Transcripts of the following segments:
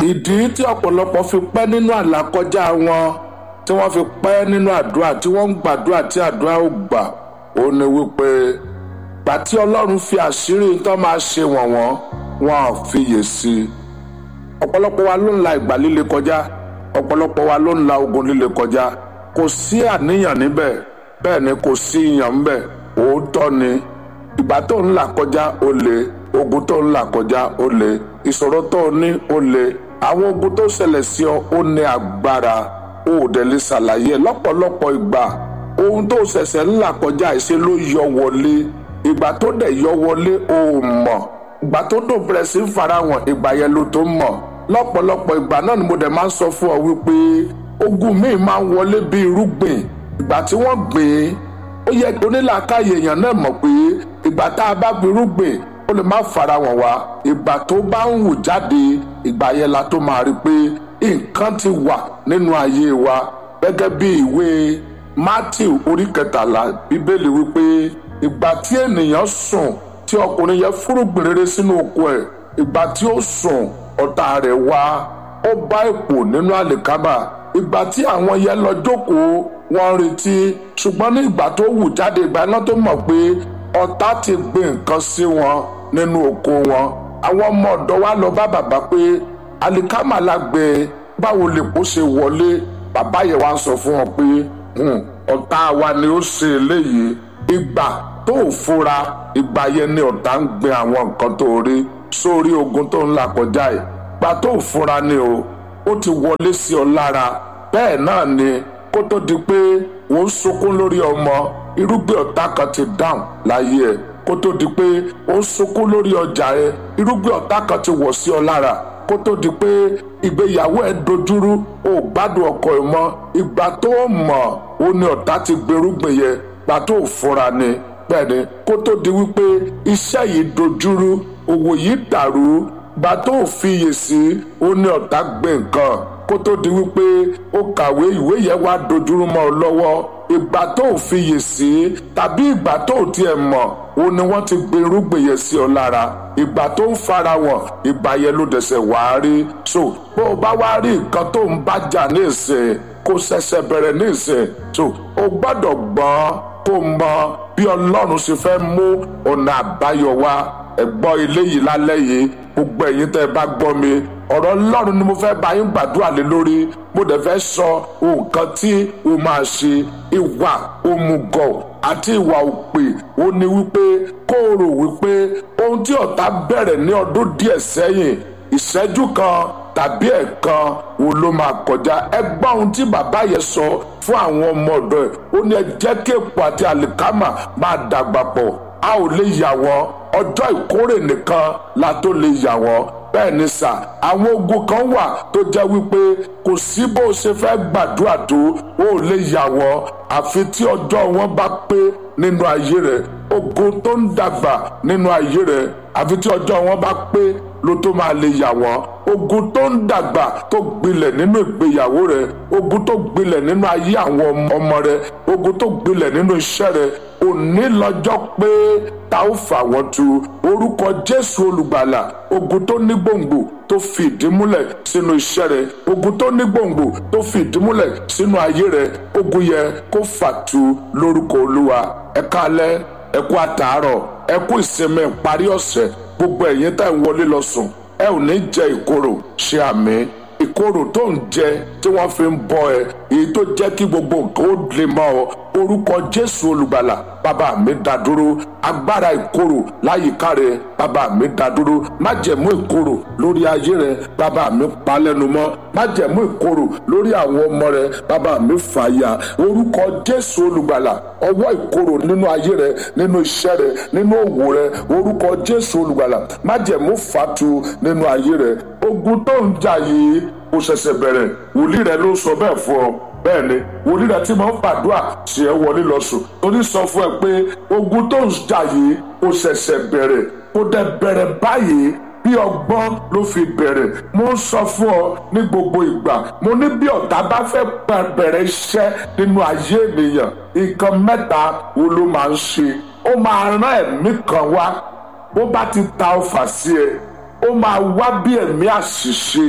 ìdí tí ọ̀pọ̀lọpọ̀ fi pẹ́ nínú àlàkọjá wọn tí wọ́n fi pẹ́ nínú àdúrà tí wọ́n ń gbàdúrà tí àdúrà ò gbà ó ní wípé gbà tí ọlọ́run fi àṣírí tó máa ṣe wọ̀n wọ́n wọn ò fiyè sí i ọ̀pọ̀lọpọ̀ wa ló ń la ìgbà líle kọjá ọ̀pọ̀lọpọ̀ wa ló ń la ogun líle kọjá kò sí àníyàn níbẹ̀ bẹ́ẹ̀ ni kò sí ìyàn níbẹ̀ òótọ́ ni ìgbà tó ń là kọjá ó le ogun tó ń là kọjá ó le ìṣòro tó ní ó le àwọn ogun tó ṣẹlẹ̀ sí ọ ó ní agbára ó dẹ̀ lè ṣàlàyé lọ́pọ̀lọpọ̀ ìgbà ohun tó ṣẹ̀ṣẹ̀ ń là kọjá ìṣe ló yọ wọlé ìgbà tó dẹ̀ yọ wọlé ó mọ̀ ìgbà tó dùn bẹ̀rẹ̀ sí farahàn ìgbà yẹn ló tó mọ̀ lọ́pọ̀lọpọ̀ ìgbà náà ni mo dẹ̀ máa ń sọ fún ọ wípé ogun míì máa ń wọlé bí irúgbìn ìgbà tí wọ́n gbìn ó yẹ kí onílàákàyè èèyàn náà mọ̀ pé ìgbà tá a bá gbin irúgbìn ó lè má farahàn wá ìgbà tó bá ń hù jáde ìgbà yẹn la tó máa rí pé nǹkan ti wà nínú ayé wa gẹ́gẹ́ bí ìwé Matthew orí kẹtàlá bíbélì wípé ìgbà tí ènìyàn sùn tí ọkùnrin yẹn fúrúgbìn rere sínú oko ẹ̀ ìgbà tí ó sùn ọ̀tá rẹ̀ wá ó bá èpò nínú àlìkámà ìgbà tí àwọn yẹn lọ jókòó wọ́n retí ṣùgbọ́n ní ìgbà tó wù jáde ìgbà náà tó mọ̀ pé ọ̀tá ti gbé nǹkan sí wọn nínú oko wọn àwọn ọmọ ọ̀dọ́ wa lọ bá bàbá pé àlìkámà la gbé báwo lè kó ṣe wọlé bàbá yẹn wá sọ fún wọn pé ọ̀tá wa ni ó ṣe eléyìí ìgbà tó fura ìgbà yẹn ni ọ̀tá ń gbé àwọn nǹkan tó rí sórí ogun tó ń là kọjá yìí ìgbà tó fura ni o ó ti wọlé sí ọ lára bẹ́ẹ̀ náà ni kó tó di pé wọ́n ń sunkún lórí ọmọ irúgbìn ọ̀tá kan ti dáhùn láyé ẹ̀ kó tó di pé ó ń sunkún lórí ọjà ẹ̀ irúgbìn ọ̀tá kan ti wọ̀ sí ọ lára kó tó di pé ìgbéyàwó ẹ̀ dojúrú ó gbádùn ọkọ ẹ̀ mọ́ ìgbà tó mọ̀ ó ní ọ̀tá ti gbèrúgbìn yẹn ìgbà tó fura ni bẹ́ẹ̀ ni kó tó di wípé iṣẹ́ yìí dojúrú òwò yìí dàrú ìgbà tó fiyè sí ó ní ọ̀tá gbé nǹkan kó tó di wípé ó kàwé ìwé yẹn wá dojúrú mọ́ ọ lọ́wọ́ ìgbà tó fiyè sí tàbí ìgbà tó tiẹ̀ mọ̀ ó ní wọ́n ti gbé irúgbìn yẹn sí ọ lára ìgbà tó ń fara wọn ìgbà yẹn ló dẹ̀sẹ̀ wá rí so bó o bá wá rí nǹkan tó ń bá jà ní ìsìn kó ṣẹ̀ṣẹ̀ bẹ̀rẹ̀ ní ìsìn so o gbọ́dọ̀ gbọ́n kó mọ bí ọlọ́run ṣe fẹ́ mú ọ̀nà àbáyọ wá ẹ̀gbọ́n ilé yìí lálẹ́ yìí gbogbo ẹ̀yin tẹ́ ẹ bá gbọ́ mi ọ̀rọ̀ ọlọ́run ni mo fẹ́ bá yín gbàdúrà lé lórí mo dẹ̀ fẹ́ sọ nǹkan tí o máa ṣe ìwà òmùgọ̀ àti ìwà òpè ó ní wípé kó o rò wípé ohun tí ọ̀tá bẹ̀rẹ̀ ní ọdún díẹ̀ sẹ́yìn ìṣẹ́jú kan tàbí ẹ̀kan wo ló máa kọjá ẹ gbọ́ ohun tí bàbá yẹn sọ fún àwọn ọmọ ọ̀dọ́ ẹ̀ ó ní ẹ jẹ́ kí èpò àti àlìkámà máa dàgbà pọ̀ a ò lè yà wọ́n ọjọ́ ìkórè nìkan la tó lè yà wọ́n bẹ́ẹ̀ ni sà àwọn ogun kan wà tó jẹ́ wípé kò sí bó o ṣe fẹ́ gbàdúrà tó o ò lè yà wọ́n àfi tí ọjọ́ wọn bá pé nínú ayé rẹ̀ ogun tó ń dàgbà nínú ayé rẹ̀ àfi tí ọjọ́ wọn bá pé ló tó máa lè yà wọ́n ogun tó ń dàgbà tó gbilẹ̀ nínú ìgbéyàwó rẹ̀ ogun tó gbilẹ̀ nínú ayé àwọn ọmọ rẹ̀ ogun tó gbilẹ̀ nínú iṣẹ́ rẹ̀ òní lọ́jọ́ pé ta ó fà wọ́n tu orúkọ Jésù olùgbàlà ogun tó ní gbòǹgbò tó fi ìdí múlẹ̀ sínú iṣẹ́ rẹ̀ ogun tó ní gbòǹgbò tó fi ìdí múlẹ̀ sínú ayé rẹ̀ ogun yẹ kó fàtu lórúkọ Olúwa ẹ káalẹ́ ẹ kú àtàárọ̀ ẹ kú ìsinmi ìparí ọ̀sẹ̀ gbogbo ẹ̀yin tá ń wọlé lọ sùn ẹ ò ní jẹ ìkorò ṣe àmì ìkorò tó ń jẹ tí wọ́n fi ń bọ́ ẹ èyí tó jẹ́ kí gbogbo nǹkan ó lè mọ́ ọ orúkọ Jésù olùgbàlà bàbá mi dá dúró agbára ìkorò láyìíká rẹ bàbá mi dá dúró májẹ̀mú ìkorò lórí ayé rẹ bàbá mi pa lẹ́nu mọ́ májẹ̀mú ìkorò lórí àwọn ọmọ rẹ bàbá mi fàyà orúkọ Jésù olùgbàlà ọwọ́ ìkorò nínú ayé rẹ nínú iṣẹ́ rẹ nínú òwò rẹ orúkọ Jésù olùgbàlà májẹ̀mú fàtu nínú ayé rẹ ogun tó ń jà yìí kò ṣẹ̀ṣẹ̀ bẹ̀rẹ̀ wòlíì rẹ ló sọ bẹ́ẹ̀ fún ọ bẹ́ẹ̀ ni wòlíì rẹ tí mo ń fàdúrà ṣe é wọlé lọ sùn torí sọ fún ẹ pé ogun tó ń jà yìí kò ṣẹ̀ṣẹ̀ bẹ̀rẹ̀ kò dẹ̀ bẹ̀rẹ̀ báyìí bí ọgbọ́n ló fi bẹ̀rẹ̀ mo ń sọ fún ọ ní gbogbo ìgbà mo ní bí ọ̀tá bá fẹ́ bẹ̀rẹ̀ iṣẹ́ nínú ayé ènìyàn nǹkan mẹ́ta wo ló máa ń ṣe ó máa rán ẹ̀mí kan wá bó bá ti ta ọfà sí ẹ ó máa wá bí ẹ̀mí àṣìṣe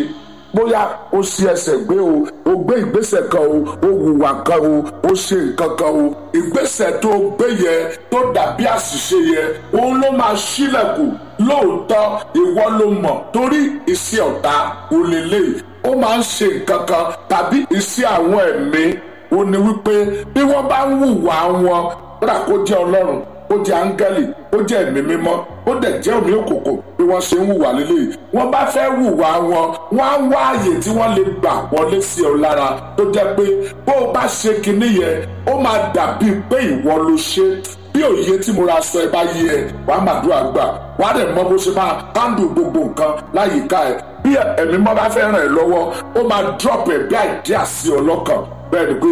bóyá o ṣi ẹsẹ̀ gbé o o gbé ìgbésẹ̀ kan o o hùwà kan o o ṣe nǹkan kan o ìgbésẹ̀ tó o gbé yẹ tó dàbí àṣìṣe yẹ òun ló máa ṣílẹ̀kùn lóòótọ́ ìwọ ló mọ̀ torí iṣẹ́ ọ̀tá ò lè lè ó máa ń ṣe nǹkan kan tàbí iṣẹ́ àwọn ẹ̀mí ó ní wípé bí wọ́n bá ń hùwà wọn rà kó jẹ́ ọlọ́run ó jẹ́ áńgẹ́lì ó jẹ́ ẹ̀mí mímọ́ ó dẹ̀ jẹ́ omi òkòkò bí wọ́n ṣe ń hùwà lélẹ̀ wọ́n bá fẹ́ hùwà wọn wọ́n á wá àyè tí wọ́n lè gbà wọlé sí ọ lára tó jẹ́ pé bó o bá ṣe kinní yẹn ó máa dàbí pé ìwọ ló ṣe bí òye tí mo ra sọ ẹ bá yé ẹ wà á màdúrà gbà wà á dẹ̀ mọ bó ṣe máa handle gbogbo nǹkan láyìíká ẹ bí ẹ̀mí mọ́ bá fẹ́ ràn ẹ́ lọ́wọ́ ó máa drop ẹ̀ bí àìdíà sí ọ lọ́kàn bẹ́ẹ̀ ni pé